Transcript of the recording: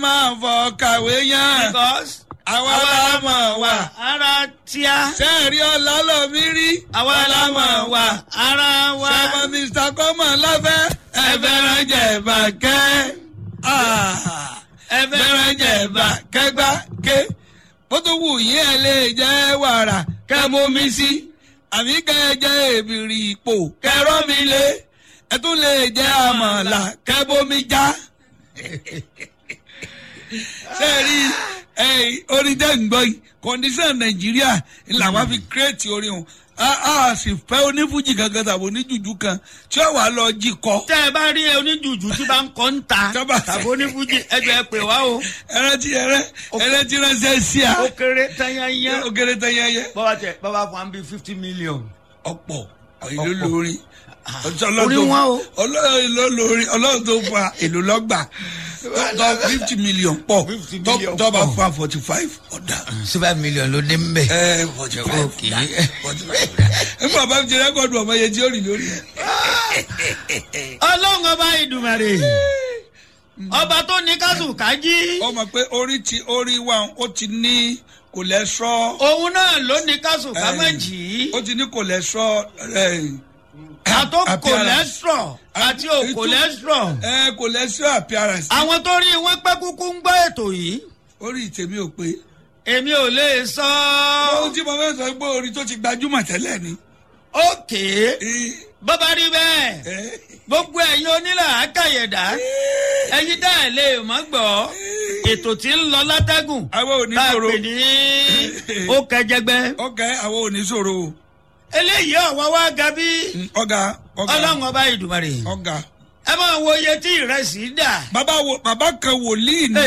máa fọ kàwé yán because àwa la mọ̀ wá. ara tíá sẹ́ẹ̀rí ọ̀la lọ mí rí. àwa la mọ̀ wá ara wa. sẹ́wọ̀n mr kọ́mọ̀ láfẹ́. ẹ fẹ́ràn jẹ̀bà kẹ́. ẹ fẹ́ràn jẹ̀bà kẹ́gbá ké. bó tó wù yín ẹ lè jẹ́ wàrà kẹ́ mú mi sí. àbí kẹ́ ẹ jẹ́ èbìrì ipò kẹ́ rọ́ mi lé. ẹ tún lè jẹ́ àmàlà kẹ́ bómi já. sẹ́ẹ̀rí orin tẹ́ ń gbọ́ yìí kọ́ndíṣàn nàìjíríà làwọn fi kírètì orin o a sì fẹ́ onífújì kankan tàbí oníjùjú kan tí ó wàá lọ jí kọ́. tẹ́ ẹ bá rí oníjùjú tí bá ń kọ́ ń ta Tọ́ba- tàbí onífújì ẹjọ́ ẹ pè wá o. ẹrẹ tí ẹrẹ ẹrẹ tí ránṣẹ́ sí a ó kéré tányányá. ó kéré tán yẹyẹ bọ́wá tẹ bọ́wá fún wa bí fifty million. ọ̀pọ̀ ìlú lórí Orí wọn o. ọlọ́run ló lórí ọlọ́run tó fa èlò lọ́gbà tọ́ fifty million pọ̀ 50 tọ́- million tọ́ba pọ̀. fa forty five ọ̀dà. seven million ló dé mbẹ. ẹ forty five Okay. forty five nígbà bá fi ṣe rẹ́kọ̀dù ọmọ yẹn tí ó rìn lórí ẹ̀. ọlọ́run ọba ìdùmarè ọba tó ní kásù kájí ọmọ pé orí ti orí wa ó ti ní cholesterol òun náà ló ní kásù kámẹ́jì ó ti ní cholesterol ẹ, àtó appearance. cholesterol àti ò Ètò- cholesterol ẹ cholesterol appearance àwọn tó rí wọn pẹ́ kúkú ń gbọ́ ètò yìí orí tèmi ò pé èmi ò lè sọ ohun tí mo fẹ́ sọ pé orí tó ti gbajúmọ̀ tẹ́lẹ̀ ni. òkè Ẹ, bọ́bá rí bẹ́ẹ̀ ẹ, gbogbo ẹ̀yin onílà àkàyẹ̀dá ẹ̀yin dá ẹ̀ lè mọ́ gbọ́ ètò tí ń lọ látẹ́gùn àwọn ò ní tá a sòro pè ní ó kẹjẹgbẹ́ ọkẹ àwọn ò ní sòro eléyìí ọ̀wá wá ga bí ọgá ọgá ọlọ́run ọba ìdùmarè ọgá. ẹ máa wo iye tí ìrẹsì dà bàbá wo bàbá kan wòlíì ní